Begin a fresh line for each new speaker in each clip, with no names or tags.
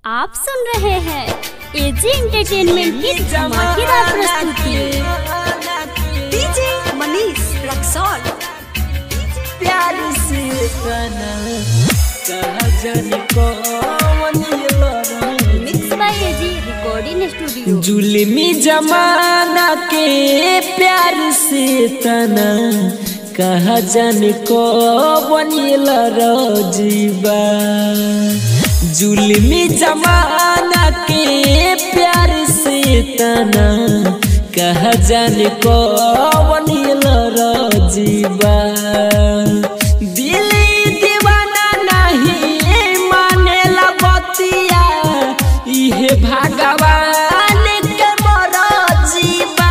आप सुन रहे हैं एजी एंटरटेनमेंट की धमाकेदार प्रस्तुति
डीजे मनीष रक्सौल
प्यार से तना कहा जाने कौन ये लड़ा
mix by AG recording studio
जुल्मी जमाना के प्यार से तना कहा जाने कौन ये लड़ा जीवा जुल्मी जमाना के प्यार से तना कहा जाने कौन ये लड़ा जीवा दिल दीवाना नहीं मानेला बतिया इहे भगवान के मरजीबा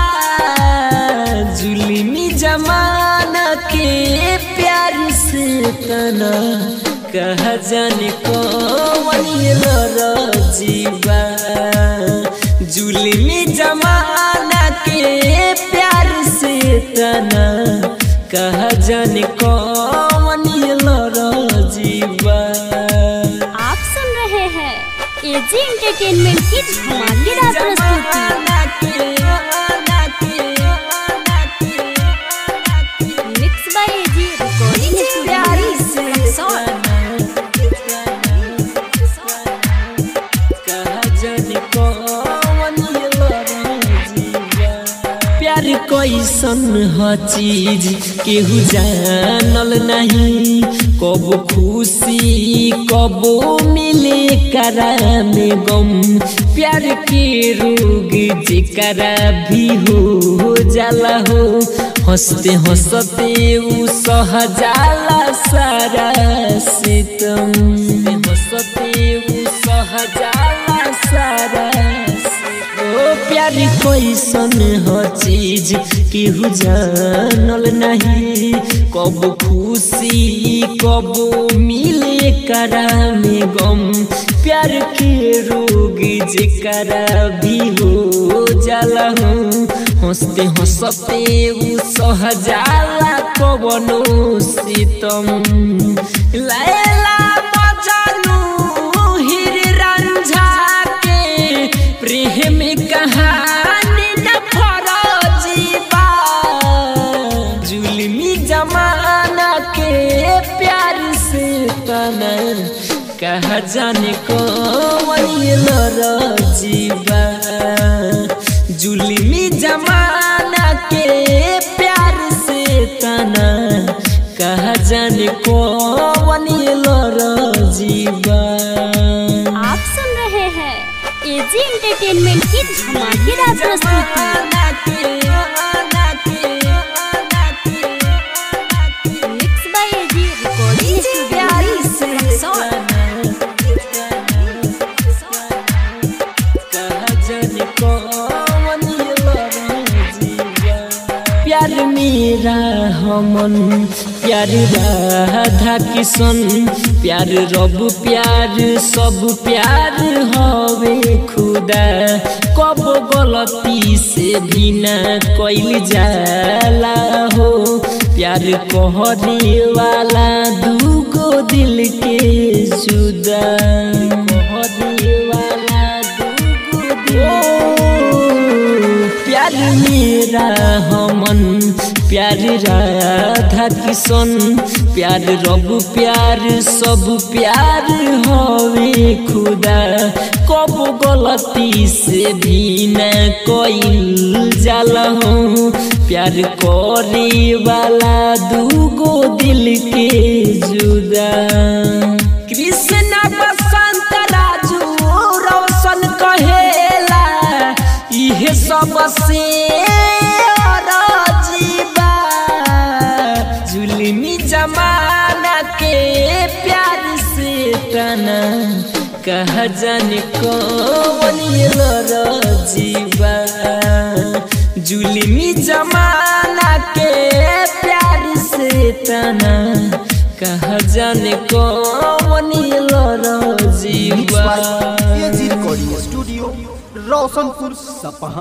जुल्मी जमाना के प्यार से तना कह जाने कौन ये लरजीबा जुल्मी जमाना के प्यार से तना कह जाने कौन ये लरजीबा
आप सुन रहे हैं एजी एंटरटेनमेंट की धमाकेदार प्रस्तुति mix by AG recording studio
Raxaul
प्यार कैसन ह चीज केहू जानल नहीं कब खुशी कब मिले करा में गम प्यार के रोग जेकरा भी हो जाला हो हंसते हंसते उ सह जाला सारा सितम हंसते उ सह जाला सारा ओ प्यार कैसन ह चीज केहू जानल नहीं कब खुशी कब मिले करा में गम प्यार के रोग जेकरा भी हो जाला हो हंसते हंसते उ सह जाला कवनो सितम लैला मजनू हीर रंझा के प्रेम कहानी न फरजीबा जुल्मी जमाना के प्यार से तना कहा जाने कौन ये लरजीबा जुल्मी जमाना के प्यार से तना कहा जाने कौन ये लरजीबा
आप सुन रहे हैं एजी एंटरटेनमेंट की धमाकेदार प्रस्तुति mix by AG recording studio
Raxaul
प्यार मेरा हमन प्यार राधा किशन प्यार रब प्यार सब प्यार हवे खुदा कब गलती से भी ना कैल जाला हो प्यार कहने वाला दूगो दिल के जुदा कहने वाला दूगो दिल प्यार मेरा हमन प्यार राधा किशन प्यार रब प्यार सब प्यार हवे खुदा कब गलती से भी न कोई जाला हो प्यार करे वाला दूगो दिल के जुदा कृष्ण बसंत राजू रोशन कहेला इहे सबसे राजीबा जुल्मी जमाना के प्यार से तना कहा जाने कौन ये लरजीबा जुल्मी जमाना के प्यार से तना कहा जाने कौन ये लरजीबा
एजी रिकॉर्डिंग स्टूडियो रोशनपुर सपहा